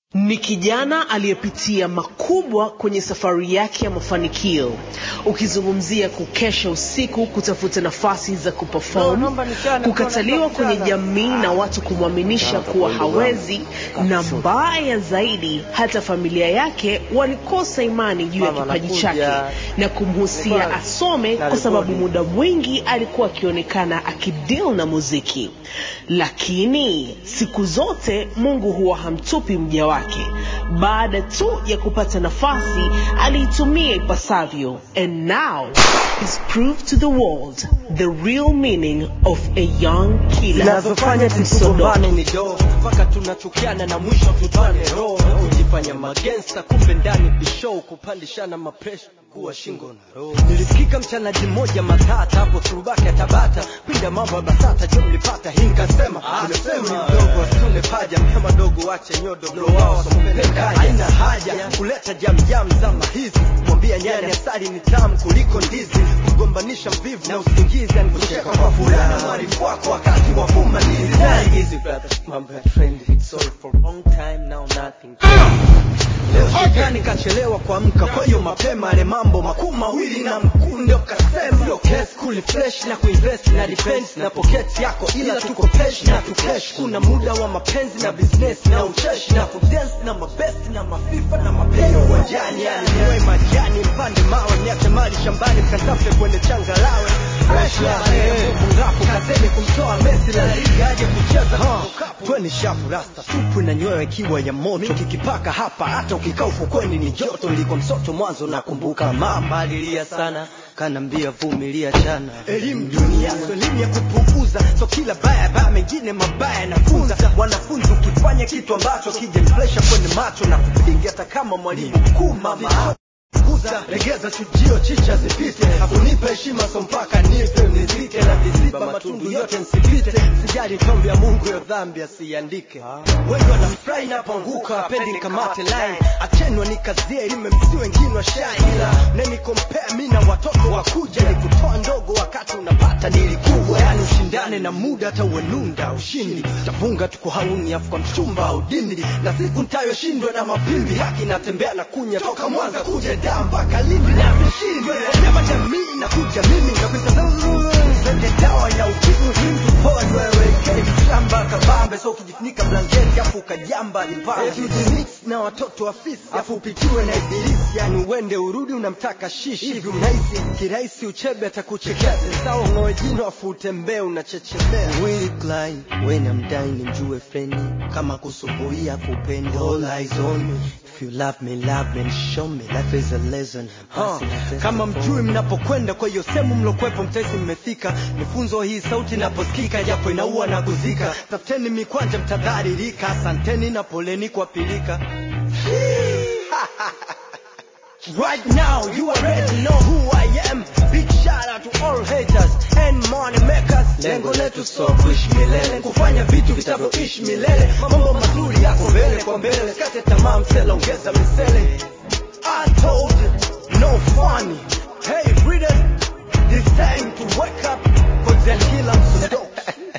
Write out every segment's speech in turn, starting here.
ni kijana aliyepitia makubwa kwenye safari yake ya mafanikio ukizungumzia kukesha usiku kutafuta nafasi za kuperform kukataliwa kwenye jamii na watu kumwaminisha kuwa hawezi na mbaya zaidi hata familia yake walikosa imani juu ya kipaji chake na kumhusia asome kwa sababu muda mwingi alikuwa akionekana akidil na muziki lakini siku zote mungu huwa hamtupi mja wake baada tu ya kupata nafasi aliitumia ipasavyo and now he's proved to the world the real meaning of a young killer zinazofanya tusigombane ni doo mpaka tunachukiana na mwisho tutwane roho kujifanya magensta kumbe ndani bishow kupandishana mapresha kuwa shingo na roho nilisikika mchanaji mmoja matata hapo turubake tabata pinda mambo ya basata jo mlipata hii nikasema umesema mdogo asitume paja mema dogo wache nyodo blo wao sompelekaja haina haja kuleta jamjam zama hizi mwambia nyani asali ni tamu kuliko ndizi kugombanisha mvivu na usingizi anikucheka kwa furaha mwarifu wako wakati wa kumalizi Very easy brother mambo ya trend sorry for long time now nothing leo shetani kachelewa kuamka kwa hiyo mapema ale mambo makuu mawili na mkunde ukasema sio kesi kuli fresh na kuinvest na defense na pocket yako ila tuko pesh na tukesh kuna muda wa mapenzi na business na ucheshi na kudance na mabest na mafifa na mapenzi uwanjani yani niwe majani mpande mawe niache mali shambani mkatafute kwenye changalawe fresh ya ngapo kazeni kumtoa Messi la liga aje kucheza tweni shafu rasta supu na nyoyo ikiwa ya moto kikipaka hapa hata ukikaa ufukweni ni joto liko msoto mwanzo nakumbuka mama alilia sana kanambia vumilia chana elimu dunia so elimu ya kupuuza so kila baya baya mengine mabaya nafunza wanafunzi ukifanya kitu ambacho kijemflesha kwenye macho na kupiga hata kama mwalimu mkuu mama kuza legeza chujio chicha zipite hakunipa heshima so mpaka nife nizike na viziba matundu yote nsipite sijali tombi ya mungu yo dhambi asiandike wengi wanafurahi napoanguka apendi nikamate line achenwa nikazie ilime msi wengine washai ila nenikompea mi na watoto wakuja ni kutoa ndogo wakati unapata nilikubwa yani ushindane na muda hata uenunda ushindi tafunga tuko hauni afu kwa mchumba au dindi na siku ntayoshindwa na mapimbi haki natembea na kunya toka mwanza kuja daa mpaka lindi na vishindwe nyama jamii na kuja mimi nakwita zende dawa ya ukimwi mtu pole wewe kei shamba kabambe so ukijifunika blanketi afu ukajamba limbaemix na watoto wa fisi afu upitiwe na ibilisi yani uende urudi unamtaka shishi hivi unahisi kirahisi uchebe atakuchekea sawa ng'oe jino afu utembee unachechemea Willy Klein when I'm dying njue freni kama kusubuia kupenda all eyes on me If you love me, love me and show me life is a lesson. Huh. Kama mjui mnapokwenda, kwa hiyo sehemu mlokwepo mtesi mmefika. Mifunzo hii sauti inaposikika, japo inaua na kuzika. Tafuteni mikwanja, mtadharirika. Asanteni na poleni kwa pilika. Right now, you already know who I am. Big shout out to all haters and money makers. Lengo letu so kuishi milele, kufanya vitu vitavyoishi milele. Mambo mazuri yako mbele kwa mbele, kate tamaa msela, ongeza misele. I told you, no funny. Hey readers, this time to wake up, cause they'll kill us so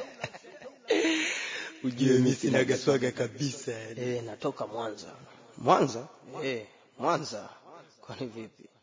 Ujue mi sinaga swaga kabisa. Eh, natoka Mwanza. Mwanza? Eh, Mwanza. Kwani vipi?